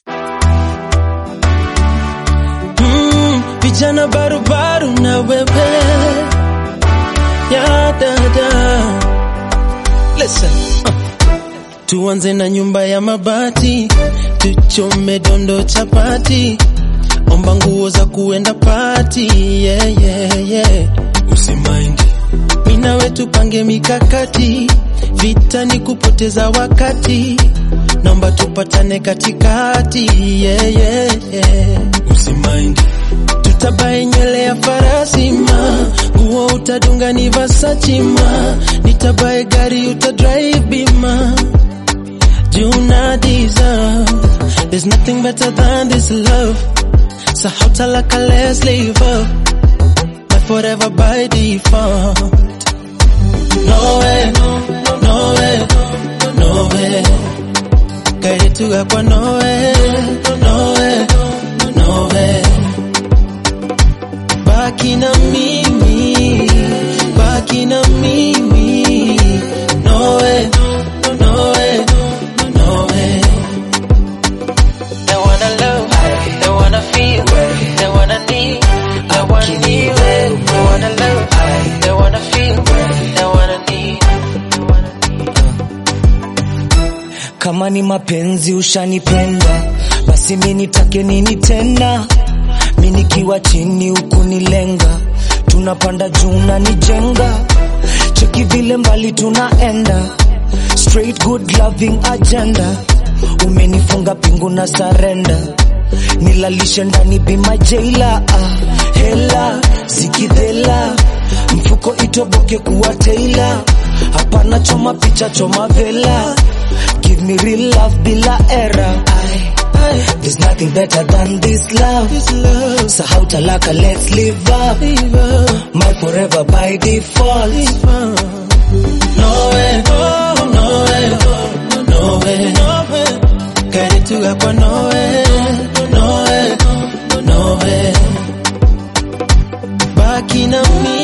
Mm, vijana barubaru na wewe ya dada. Listen. Uh. Tuanze na nyumba ya mabati, tuchome dondo chapati, omba nguo za kuenda pati, yeah, yeah, yeah. Usimaindi mina wetu pange mikakati, vita ni kupoteza wakati, naomba tupatane katikati, yeah, yeah, yeah. Usimaindi tutabae nywele ya farasi ma nguo utadunga ni Versace ma nitabae gari utadrive bima Juna deserve There's nothing better than this love So how talaka let's live up My forever by default No way, no way, no way Kaituga kwa no way, no way, no way Baki na mimi, baki na mimi No way, no way, no way They wanna love, they wanna feel, they wanna need, they wanna need, they wanna love, they wanna feel, they wanna need. Kama ni mapenzi ushanipenda, basi mi nitake nini tena? Mi nikiwa chini huku nilenga, tunapanda juu na nijenga, cheki vile mbali tunaenda, straight good loving agenda, umenifunga pingu na sarenda, nilalishe ndani bima jaila, ah, hela zikidhela, mfuko itoboke kuwa taila, hapana choma picha choma vela, give me real love bila era. Ay, There's nothing better than this love. This love, Sahau talaka, let's live up. live up, My forever by default. live up No way, oh, no way, no way, no way Kaituga kwa no way, no way, no way Baki na mimi